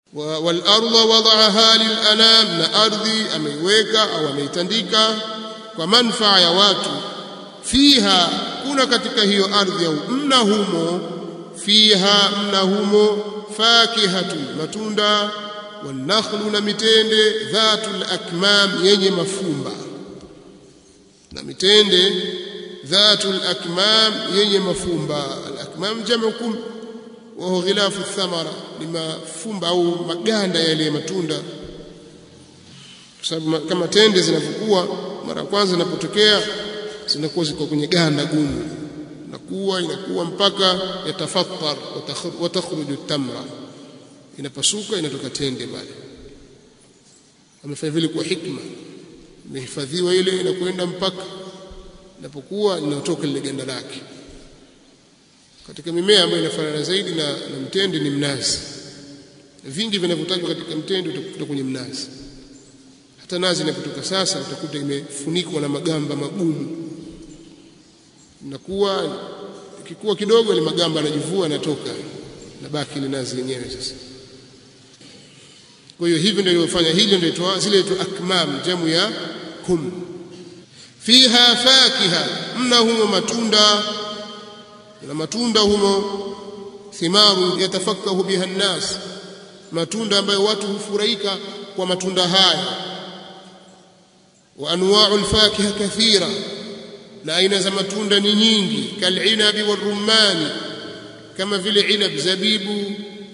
wal ardha wada'aha lil anam na ardhi ameiweka au ameitandika kwa manfaa ya watu fiha kuna katika hiyo ardhi au mna humo fiha mna humo fakihatu matunda wanakhlu na mitende dhatul akmam yenye mafumba na mitende dhatul akmam yenye mafumba al akmam jamu kum wa huwa ghilafu thamara ni mafumba au maganda yale matunda kwa sababu kama tende zinavyokuwa mara kwanza zinapotokea zinakuwa ziko kwenye ganda gumu inakuwa inakuwa mpaka yatafattar wa takhruju tamra inapasuka inatoka tende pale amefanya vile kwa hikma imehifadhiwa ile inakwenda mpaka inapokuwa inatoka lile ganda lake katika mimea ambayo inafanana zaidi na, na mtende ni mnazi vingi vinavyotajwa katika mtende utakuta kwenye mnazi hata nazi inapotoka sasa utakuta imefunikwa na magamba magumu inakuwa ikikuwa kidogo ile magamba yanajivua yanatoka na baki ile nazi yenyewe sasa kwa hiyo hivi ndio iliyofanya hili ndio itwa zile tu akmam jamu ya kum fiha fakiha mna humo matunda na matunda humo thimaru yatafakahu biha nnas matunda ambayo watu hufurahika kwa matunda haya wa anwa'u alfakiha kathira na aina za matunda ni nyingi kalinabi warumani kama vile inab zabibu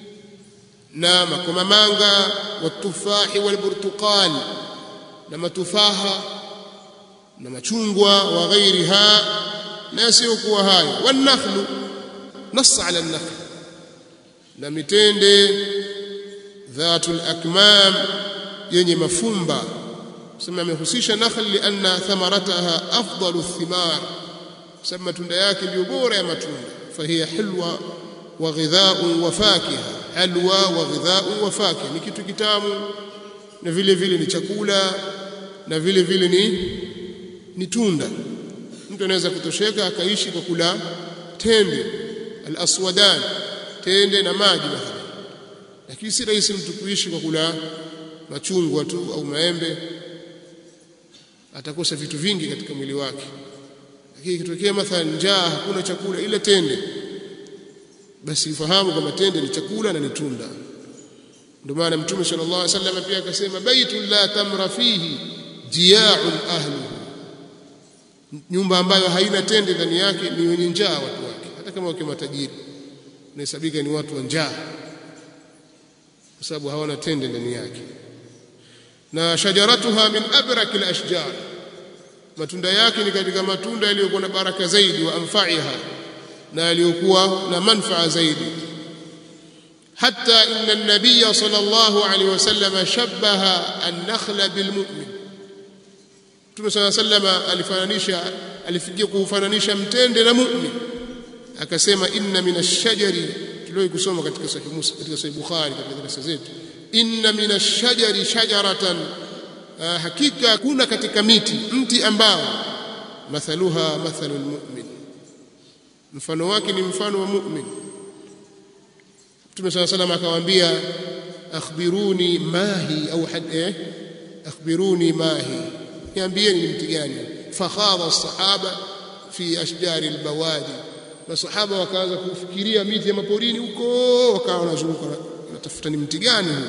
na makomamanga watufahi walburtuqal na matufaha na machungwa wa ghairiha na yasiyokuwa hayo wanakhlu نص على النخل na mitende dhatul akmam yenye mafumba sema amehusisha nakhl lianna thamarataha afdalu thimar sababu matunda yake ndio bora ya matunda fahiya hilwa wa ghidha'un wa fakiha halwa wa ghidha'un wa fakiha ni kitu kitamu na vile vile ni chakula na vile vile ni ni tunda mtu anaweza kutosheka akaishi kwa kula tende al-aswadan tende na maji mathalan lakini si rahisi mtu kuishi kwa kula machungwa tu au maembe atakosa vitu vingi katika mwili wake lakini ikitokea mathalan njaa hakuna chakula ile tende basi ifahamu kwamba tende ni chakula na ni tunda ndio maana mtume sallallahu alaihi wasallam pia akasema baitul la tamra fihi jia'un ahluhu nyumba ambayo haina tende ndani yake ni wenye njaa watu wake hata kama wakiwa matajiri inahesabika ni watu wa njaa kwa sababu hawana tende ndani yake na shajaratuha min abrak alashjar matunda yake ni katika matunda yaliyokuwa na baraka zaidi wa anfaiha na yaliyokuwa na manfaa zaidi حتى إن النبي صلى الله عليه وسلم شبه النخل بالمؤمن Mtume صلى الله عليه وسلم alifananisha alifikia kufananisha mtende na mu'min akasema inna min ash-shajari tulio kusoma katika sahih Musa katika sahih Bukhari katika darasa zetu inna min ash-shajari shajaratan hakika kuna katika miti mti ambao mathaluha mathalul mu'min mfano wake ni mfano wa mu'min Mtume صلى الله عليه وسلم akawaambia akhbiruni mahi au eh akhbiruni mahi niambieni ni mti gani fakhadha sahaba fi ashjari albawadi masahaba wakaanza kufikiria miti ya maporini huko wakawa wanazunguka wanatafuta ni mti gani huo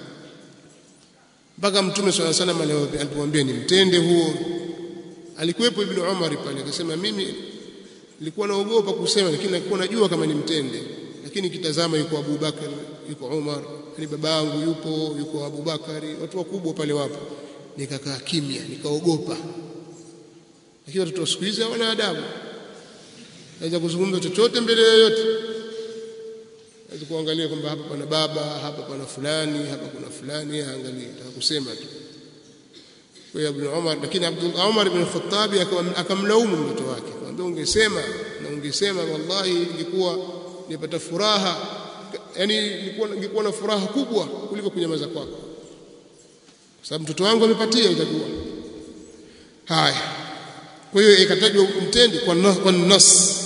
mpaka mtume swalla salam alipomwambia ni mtende huo alikuwepo ibn Umar pale akasema mimi nilikuwa naogopa kusema lakini nilikuwa najua kama ni mtende lakini kitazama yuko Abu Bakar yuko Umar ni babangu yupo yuko Abu Bakari watu wakubwa pale wapo nikakaa kimya nikaogopa lakini watoto wa siku hizi hawana adabu naweza kuzungumza chochote mbele yoyote naweza kuangalia kwamba hapa pana baba hapa pana fulani hapa kuna fulani angalia kusema tu kwa hiyo Ibn Umar lakini Abdul Umar ibn Khattab akamlaumu mtoto wake akamwambia ungesema na ungesema wallahi ingekuwa nipata furaha yani nilikuwa ningekuwa na furaha kubwa kuliko kunyamaza kwako kwa sababu mtoto wangu amepatia itakuwa haya kwa hiyo ikatajwa mtende kwa kwa nas